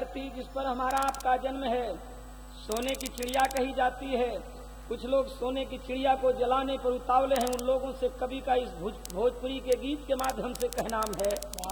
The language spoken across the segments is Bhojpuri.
धरती जिस पर हमारा आपका जन्म है सोने की चिड़िया कही जाती है कुछ लोग सोने की चिड़िया को जलाने पर उतावले हैं उन लोगों से कवि का इस भोज- भोजपुरी के गीत के माध्यम से कहनाम है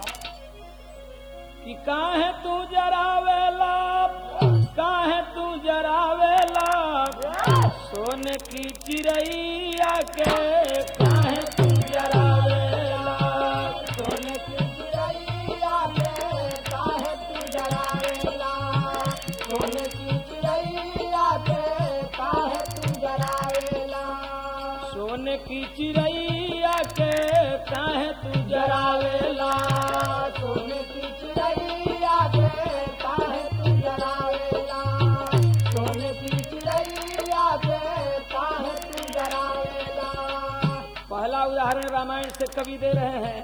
कि काहे तू जरावेला काहे तू जरावेला सोने की चिड़ैया के काहे तू जरावेला सोने की चिड़ैया के काहे तू जरावेला सोने की चिड़ैया के काहे तू जरावेला सोने की चिड़ैया के काहे तू जरावेला सोने की चिड़ैया के काहे तू जरावेला सोने की चिड़ैया के काहे तू जरावेला पहला उदाहरण रामायण से कवि दे रहे हैं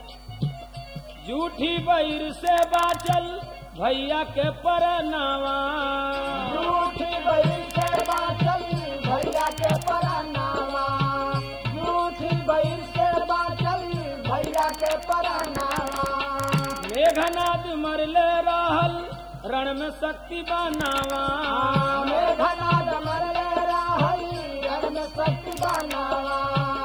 झूठी बैर से बाचल भैया के परनावा झूठी बैल से बाचल भैया के परनावा झूठी बैल से बाचल भैया के परनावा मेघनाद मरले रहल रण में शक्ति बनावा मेघनाद मरले राहई रण में शक्ति बनावा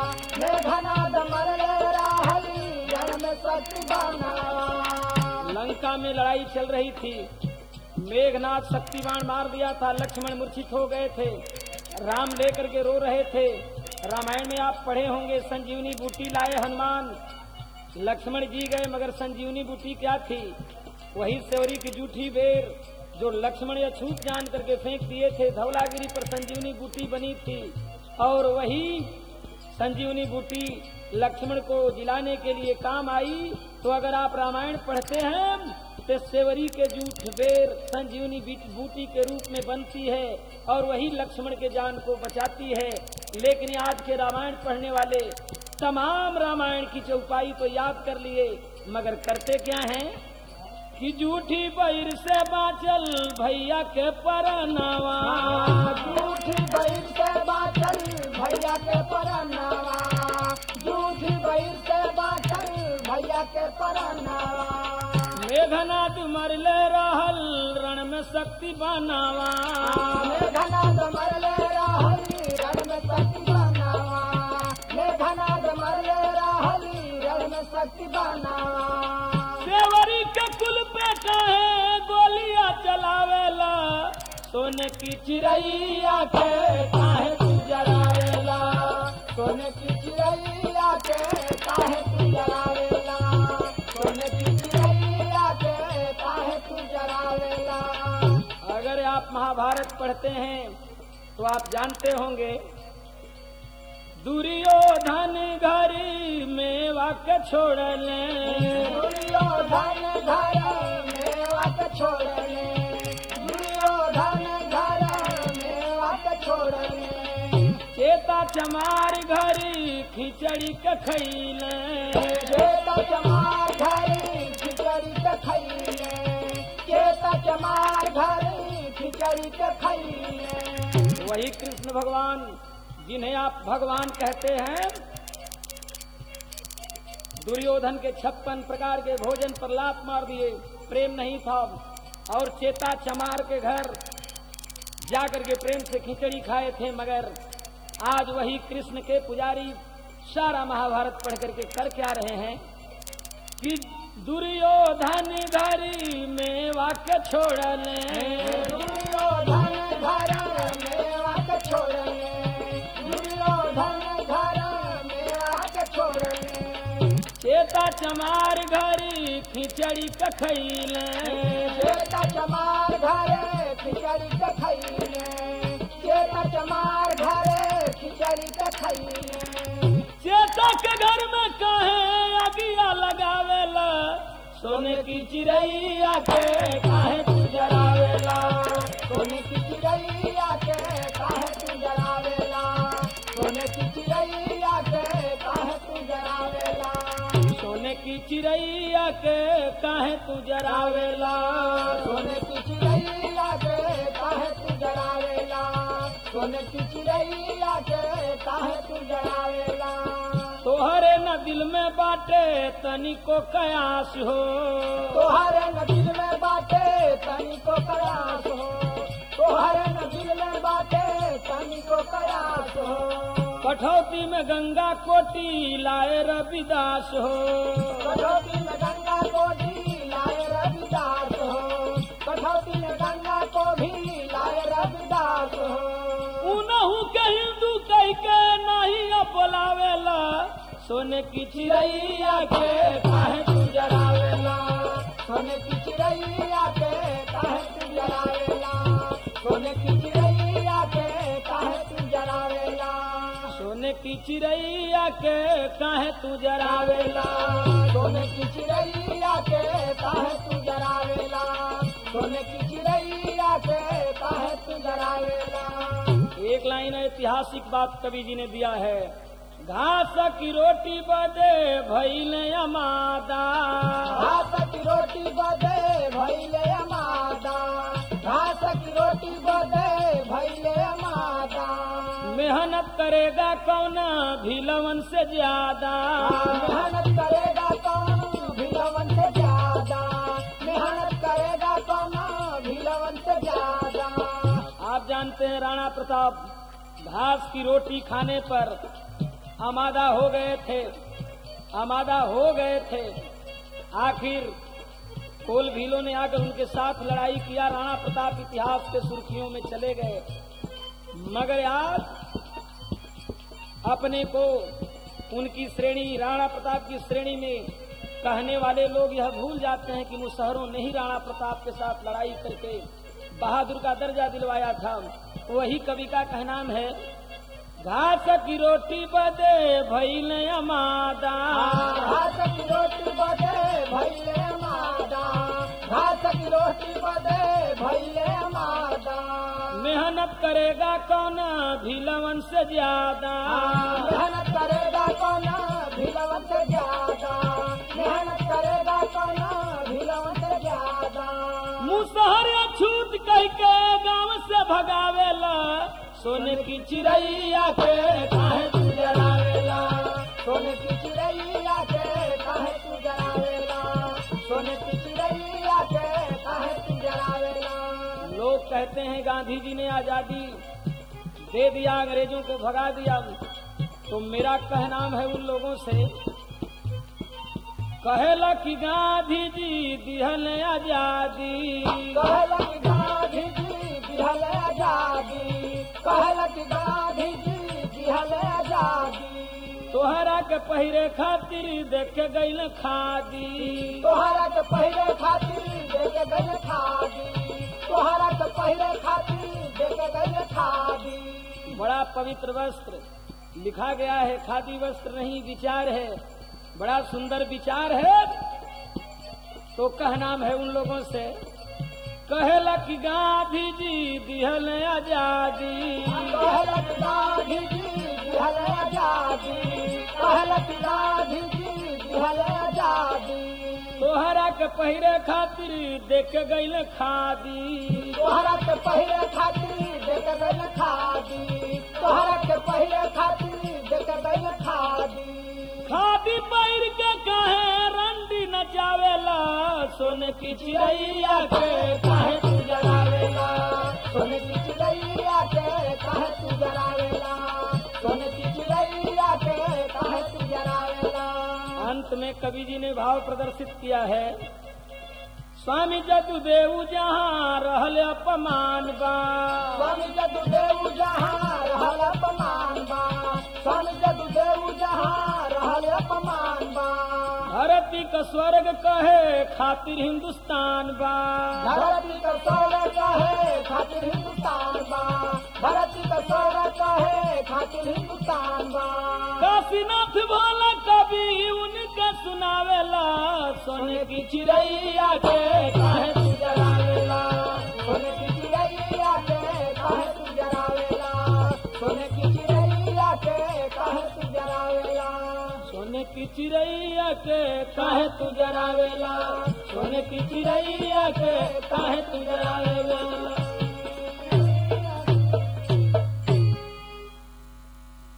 मेघनाद मरले राहई रण में शक्ति बनावा लंका में लड़ाई चल रही थी मेघनाथ शक्तिवान मार दिया था लक्ष्मण मूर्छित हो गए थे राम लेकर के रो रहे थे रामायण में आप पढ़े होंगे संजीवनी बूटी लाए हनुमान लक्ष्मण जी गए मगर संजीवनी बूटी क्या थी वही सेवरी की जूठी बेर जो लक्ष्मण अछूत जान करके फेंक दिए थे धौलागिरी पर संजीवनी बूटी बनी थी और वही संजीवनी बूटी लक्ष्मण को दिलाने के लिए काम आई तो अगर आप रामायण पढ़ते हैं तो सेवरी के जूठ बेर संजीवनी बीट- बूटी के रूप में बनती है और वही लक्ष्मण के जान को बचाती है लेकिन आज के रामायण पढ़ने वाले तमाम रामायण की चौपाई तो याद कर लिए मगर करते क्या हैं कि जूठी बैर से बाचल भैया के परनावा झूठी बैल से बाचल भैया के परनावा झूठी बैल से बाचल भैया के परनावा मेघनाथ मरले रहल रण में शक्ति बनावा मेघनाद मरले राहली रण में शक्ति बनावा मेघनाद मरले राहली रण में शक्ति बनावा सेवरी के कुल पे कहे गोलियां चलावेला सोने की चिड़ैया के काहे तू जरावेला सोने की चिड़ैया के काहे तू जरावेला सोने की चिड़ैया के काहे तू जरावेला अगर आप महाभारत पढ़ते हैं तो आप जानते होंगे दुर्योधन घरी मेवा के छोड़ले दुर्योधन घर मेवा के छोड़ले दुर्योधन घर मेवा के छोड़ले चेता चमार घरी खिचड़ी के खैले चेता चमार घरी खिचड़ी के खैले चेता चमार घरी खिचड़ी के खैले वही कृष्ण भगवान जिन्हें आप भगवान कहते हैं दुर्योधन के छप्पन प्रकार के भोजन पर लात मार दिए प्रेम नहीं था और चेता चमार के घर जाकर के प्रेम से खिचड़ी खाए थे मगर आज वही कृष्ण के पुजारी सारा महाभारत पढ़ करके कर क्या रहे हैं कि दुर्योधन घरी में वाक्य छोड़ले दुर्योधन घर मेवा के छोड़ले दुर्योधन घर मेवा के छोड़ले चेता चमार घरी खिचड़ी कखैले चेता चमार घरे खिचड़ी के खैले चेता चमार घरे खिचड़ी के खैले चेता के घर में कहे अगिया लगावेला सोने की चिड़ैया के काहे तू जरावेला सोने की चिड़ैया के काहे तू जरावेला सोने की चिड़ैया के काहे तू जरावेला सोने की चिड़ैया के काहे तू जरावेला सोने की चिड़ैया के काहे तू जरावेला सोने की चिड़ैया के काहे तू जरावेला तोहरे न दिल में बाटे तनिको कयास हो तोहरे न दिल में बाटे तनिको कठौती में गंगा कोटी लाए रविदास हो कठौती में गंगा को भी लाए रविदास हो कठौती में गंगा को भी लाए रविदास हो उनहू के हिंदू कह के नहीं अपलावेला सोने की चिड़ैया के काहे तू जरावेला सोने की चिड़ैया के काहे तू जरावेला सोने की चिड़ैया के काहे तू जरावेला सोने की चिड़ैया के काहे तू जरावेला सोने की चिड़ैया के काहे तू जरावेला सोने की चिड़ैया के काहे तू जरावेला एक लाइन ऐतिहासिक बात कवि जी ने दिया है घास की रोटी बदे भैल अमादा घास की रोटी बदे भैले मादा घास की रोटी बदे भैले मादा मेहनत करेगा कौन भिलवन से ज्यादा मेहनत करेगा कौन भिलवन से ज्यादा मेहनत करेगा कौन भिलवन से ज्यादा आप जानते हैं राणा प्रताप घास की रोटी खाने पर आमादा हो गए थे आमादा हो गए थे आखिर कोल भीलों ने आकर उनके साथ लड़ाई किया राणा प्रताप इतिहास के सुर्खियों में चले गए मगर आज अपने को उनकी श्रेणी राणा प्रताप की श्रेणी में कहने वाले लोग यह भूल जाते हैं कि मुसहरों ने ही राणा प्रताप के साथ लड़ाई करके बहादुर का दर्जा दिलवाया था वही कवि का कहनाम है घास की रोटी बदे भैल अमादा घास की रोटी बदे भैले मादा घास की रोटी बदे भैले मादा मेहनत करेगा कौन भिलवन से ज्यादा मेहनत करेगा कौन भिलवन से ज्यादा मेहनत करेगा कौन भिलवन से ज्यादा मुसहर छूट कह के गांव से भगावेला सोने की चिड़ैया के काहे तू जरावेला सोने की चिड़ैया के काहे तू जरावेला सोने की चिड़ैया के काहे तू जरावेला लोग कहते हैं गांधी जी ने आजादी दे दिया अंग्रेजों को भगा दिया तो मेरा कहनाम है उन लोगों से कहेला कि गांधी जी दिहल आजादी कहलक गांधी जी दिहल आजादी कहलक गांधी जी दिहल आजादी तोहरा के पहिरे खातिर देख गईल खादी तोहरा के पहले खातिर देके गए खादी तोहरा के पहले खातिर देके गए खादी बड़ा पवित्र वस्त्र लिखा गया है खादी वस्त्र नहीं विचार है बड़ा सुंदर विचार है तो कहनाम है उन लोगों से कहेला कि गांधी जी दिहल आजादी कहलक गांधी जी दिहल आजादी कहलक गांधी जी दिहल आजादी तोहरा के पहिरे खातिर देख गईल खादी तोहरा के पहले खातिर देके गए खादी तोहरा के पहले खातिर देके गए खादी खादी पहिर के कहे रंडी नचावेला सोने की चिड़ैया के काहे तू जगावेला सोने की चिड़ैया के काहे तू जरावेला सोने की चिड़ैया के काहे तू जरावेला अंत में कवि जी ने भाव प्रदर्शित किया है स्वामी जदुदेव जहाँ रहल अपमान बा स्वामी जदुदेव जहाँ रहल अपमान बा स्वामी जदुदेव जहाँ रहल अपमान बा धरती का स्वर्ग कहे खातिर हिंदुस्तान बा धरती का सौर कहे खातिर हिंदुस्तान बा धरती का सौर कहे खातिर हिंदुस्तान बा काशीनाथ भोला कवि उनके सुनावेला सोने की चिड़ैया के काहे तू जगावेला सोने की चिड़ैया के काहे तू जरावेला सोने की चिड़ैया के काहे तू जरावेला सोने की चिड़ैया के काहे तू जरावेला सोने की चिड़ैया के काहे तू